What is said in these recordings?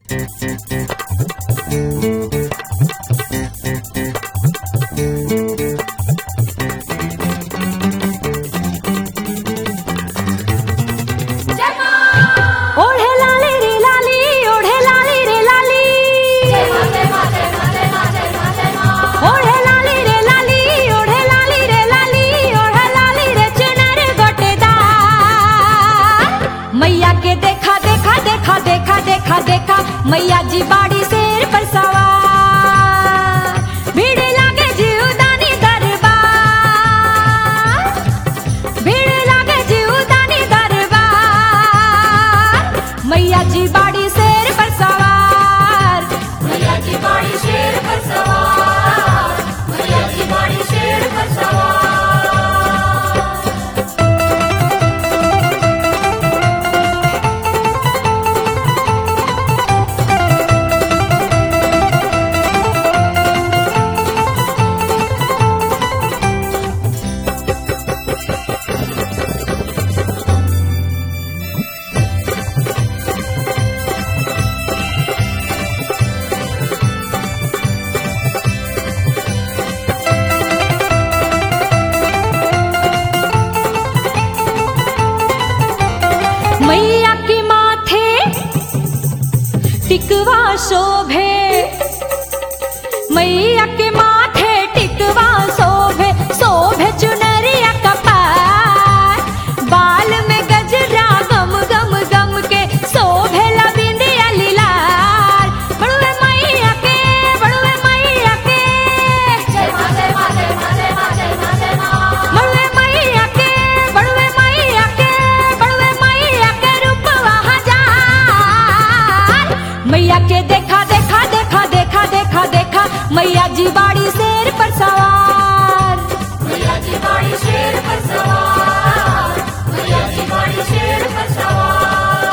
ओढे लाली रे लाली ओढे लाली रे लाली ओढे लाली रे लाली ओढे लाली रे लाली ओढे लाली रे चुनर गोटेदार मैया के देखा देखा देखा देखा देखा देखा मैया जी बाड़ी शेर पर सवार भीड़ लागे जीवदानी दरबार भीड़ लागे जीवदानी दरबार मैया जी बाड़ी शेर पर सवार मैया की बाड़ी शेर पर सवार मैया की बाड़ी शेर पर सवार मैया के माथे टिकवा शोभे मैया के माथे टिकवा शोभे शोभे चुनरिया कपार बाल में गजरा गम गम गम के शोभे लबिंदिया लीलार बड़ुए मैया के बड़ुए मैया के जय मां जय मां जय मां जय मां जय मां जय मां बड़ुए मैया के बड़ुए मैया के बड़ुए मैया के रूपवा हजार मैया के देखा देखा देखा देखा देखा देखा मैया जी बाड़ी शेर पर सवार मैया की बाड़ी शेर पर सवार मैया की बाड़ी शेर पर सवार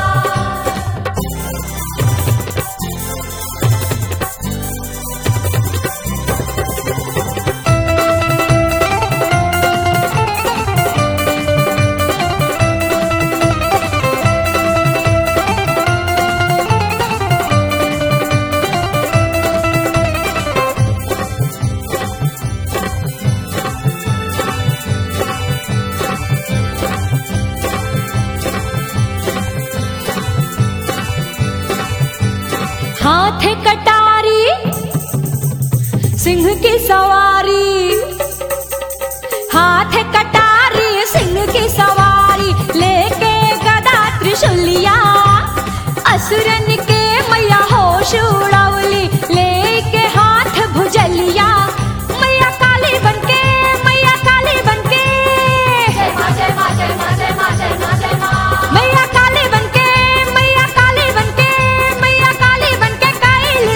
हाथ कटारी सिंह की सवारी हाथ कटारी सिंह की सवारी लेके गदा त्रिशूलिया असुरन के मैया होश उड़ावली लेके हाथ भुजलिया मैया काली बनके मैया काली बनके जय मां जय मां जय मां जय मां जय मां जय मां मैया काली बनके मैया काली बनके मैया काली बनके कैल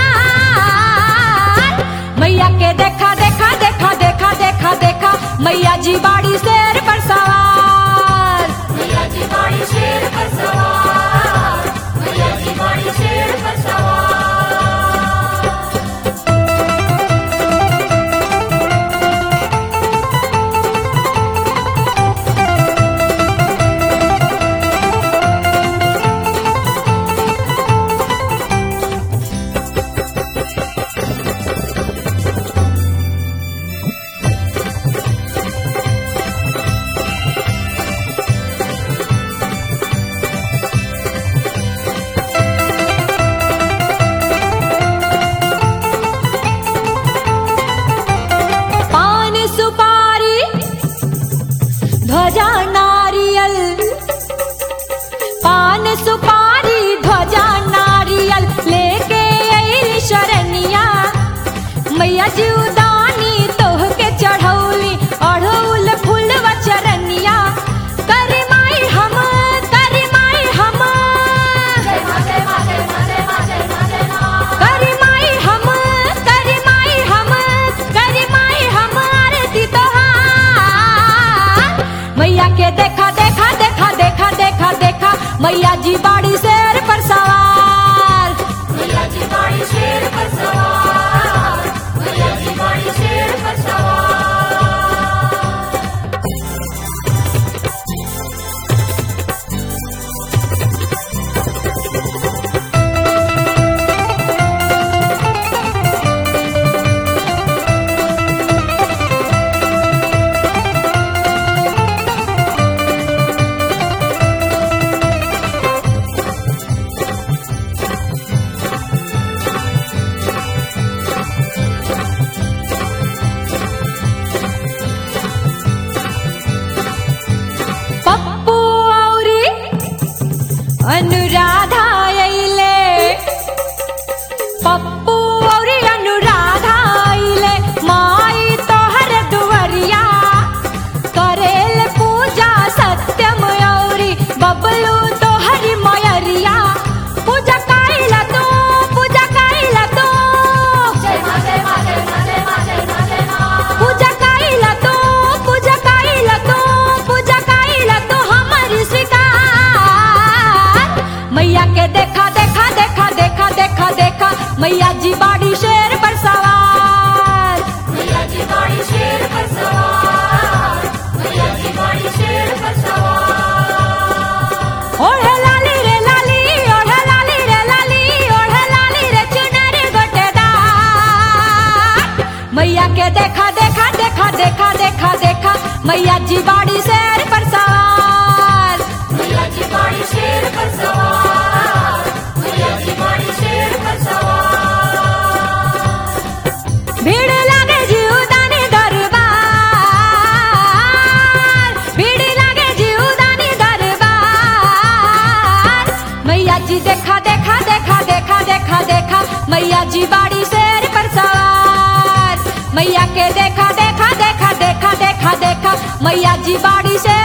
संहार मैया के देखा देखा देखा देखा देखा देखा मैया जी बाड़ी शेर पर सवार मैया की बाड़ी शेर पर सवार मैया की मैया जी बाड़ी शेर पर सवार मैया जी बाड़ी शेर पर सवार मैया जी बाड़ी शेर पर सवार भीड़ लागे जीवदानी दरबार भीड़ लागे जीवदानी दरबार मैया जी देखा देखा देखा देखा देखा देखा मैया जी बाड़ी शेर पर सवार मैया के देखा देखा देखा देखा देखा देखा मैया जी बाड़ी शेर